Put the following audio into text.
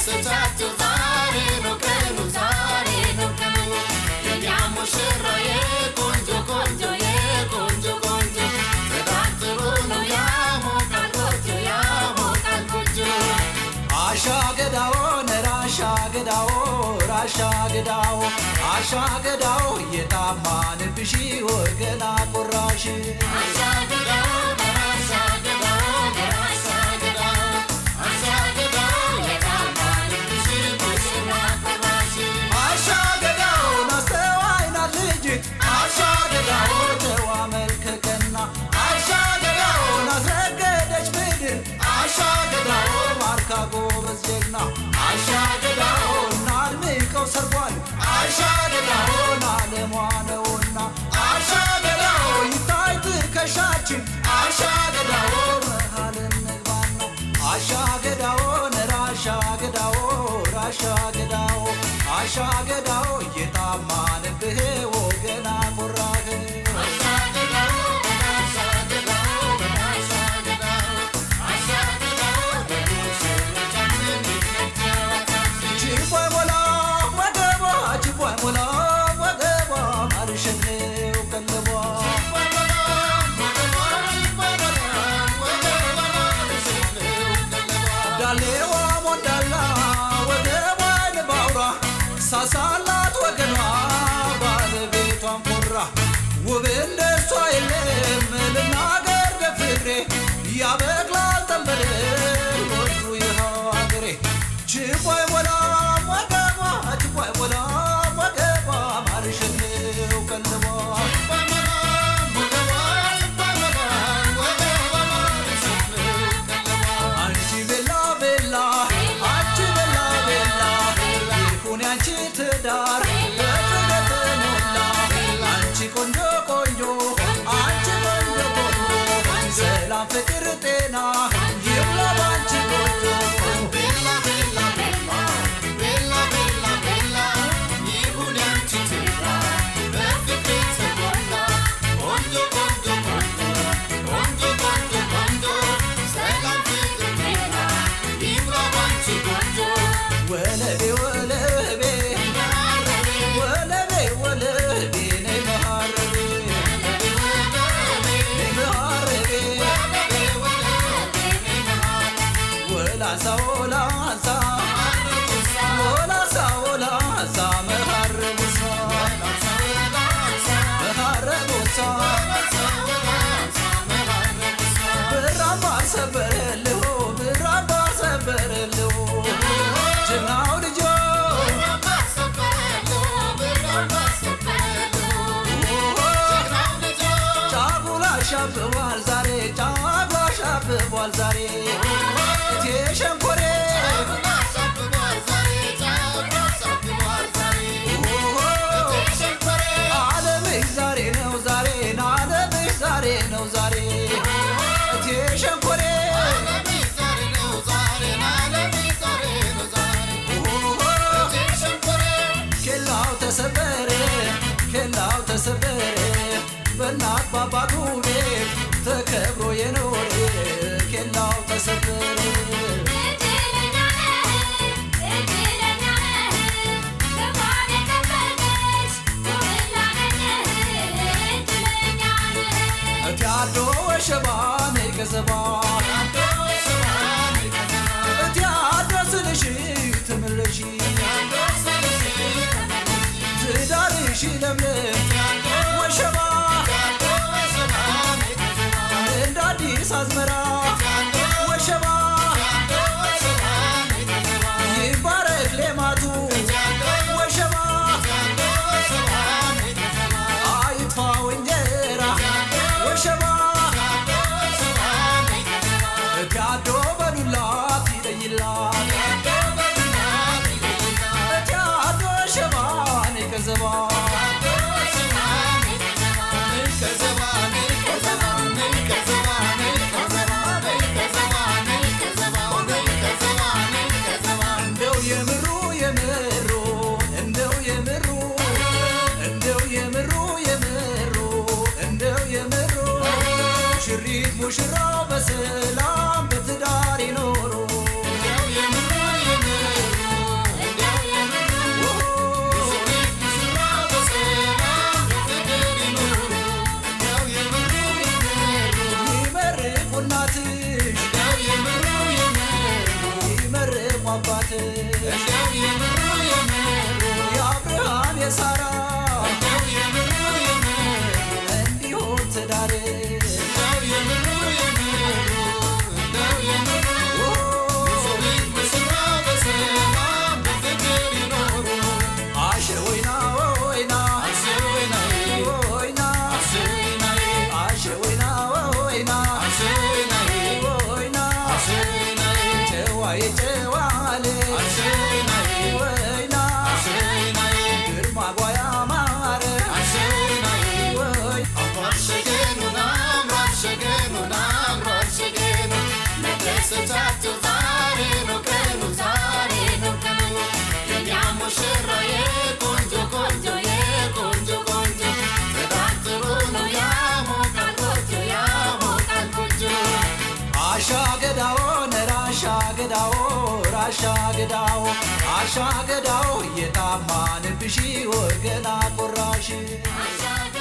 ደስታቸው ዛሬ ነው ቀኑ ዛሬ ነው ቀኑ የኛ ሙሽራዬ ቆንጆ ቆንጆ የቆንጆ ቆንጆ ጽዳት ጥሩ ነው ያሞቃል ጎጆ ያሞቃል ጎጆ አሻ ገዳኦ ነራሻ ገዳኦ ራሻ ገዳኦ አሻ ገዳኦ የታማንብሽ ወገና ቆራሽ አሻግዳው በራሻግዳው በራሻግዳው አሻግዳው የታማንብሽ ሙሽራ ቆራሽ አሻ ገዳኦ ናስተዋይና ልጅ አሻ ገዳኦ ጨዋ መልከ ቀና አሻ ገዳኦ ናስረገደች ምድር አሻ ገዳኦ ማርካ ጎበዝ ጀግና አሻ ገዳኦ ናድምቀው ሰርጓል አሻ ገዳኦ ናለሟ ነውና አሻ ገዳኦ ይታይ ትከሻችን አሻ ገዳኦ መሃል እንግባና አሻ ገዳኦ ነራሻ ገዳኦ ራሻ ገዳኦ አሻ ገዳኦ እየጣማንብህ ወገና ቆራህ አሻግዳው በራሻግዳው በራሻግዳው አሻግዳው በሙሽሮቻችን ይነጫወታል ችቦይ ሞላ ወገቧ ችቦይ ሞላ ወገቧ ማርሸኔው ቀለቧ ዳሌዋ ሞዳላ ወገቧን ባውራ ሳሳላት ወገኗ ባለቤቷን ኮራ ውብ እንደሷ የለም ልናገር በፍቅሬ ያበቅላል ጠንበል ወዱ ይኸው አገሬ ችቦይ ሞላ ወገቧ ችቦይ ሞላ ወገቧ ማርሸኔው ቀለቧ አንቺ ቤላ ቤላ አንቺ ቤላ ቤላ ይሁን ያንቺ ትዳር በፍቅር ተሞላ አንቺ ቆንጆ ቆንጆ አንቺ ቆንጆ ቆንጆ ሰላም ፍቅር ጤና ይብላ ባንቺ ጎጆ ወለቤ ወለቤ ወለቤ ወለቤ ነይ መሃረቤ ነይ መሃረቤ ወላሳ ወላሳ ወላሳ ወላሳ መሃረቡሳ መሃረቡሳ ብራማ ሰበረልሁ ብራማ ሰበረልሁ ጀግናው ልጆ ጫጉላ ሻብቧል ዛሬ ጫጉላ ሻብቧል ዛሬ እቴ ሸንኮሬ ዓለምሽ ዛሬ ነው ዛሬ ዓለምሽ ዛሬ ነው ዛሬ እቴ ሸንኮሬ ኬላው ተሰበረ ኬላው ተሰበረ በእናት ባባቱ ቤት ተከብሮ የኖረ ኬላው ተሰበረ እቲ አዶ ወሸባ ነይ ገዘባ እቲ አዶ ስልሽ ትምለሺ ትዳርሽ ለምለም ወሸባ እንደ አዲስ አዝመራ ወሸባ ይባረክ ሌማቱ ወሸባ አይጥፋው እንጀራ ወሸባ እቲያዶ በዱላት ይለይላት እቲያዶ ሸባ ነይ ከዘባ እንደው የምሩ የምሩ እንደው የምሩ እንደው የምሩ የምሩ እንደው የምሩ ሽሪት ሙሽራው በሰላም በትዳር ይኖሩ የምሩ የምሩ አባት እንደው የምሩ የምሩ የአብርሃም የሳራ እንደው የምሩ የምሩ እንዲሆን ትዳር እንደው የምሩ የምሩ እንደው የምሩ የሰው ልጅ በስራ በሰላም በፍቅር ይኖሩ አሽር ወይና ወይና አስር ወይናዬ ወይና አስር ወይናዬ አሽር ወይና ወይና አስር ወይናዬ ወይና አስር ወይናዬ ጨዋዬ ጨዋል አስር ወይናዬ ወይና አስር ወይናዬ ግርማ ጓያ ማረ አስር ወይናዬ ወይ አምሯል ሸገኑን አምሯል ሸገኑን አምሯል ሸገኑ መደሰቻቸው ዛሬ ነው ቀኑ ዛሬ ነው ቀኑ የኛ ሙሽራ የቆንጆ ቆንጆ የቆንጆ ቆንጆ በጣም ጥሩ ነው ያሞቃል ጎጆ ያሞቃል ጎጆ አሻ ገዳዎ ነራሻ ገዳዎ ራሻ ገዳዎ አሻ ገዳዎ የታማንብሺ ወገና ቆራሽ አሻ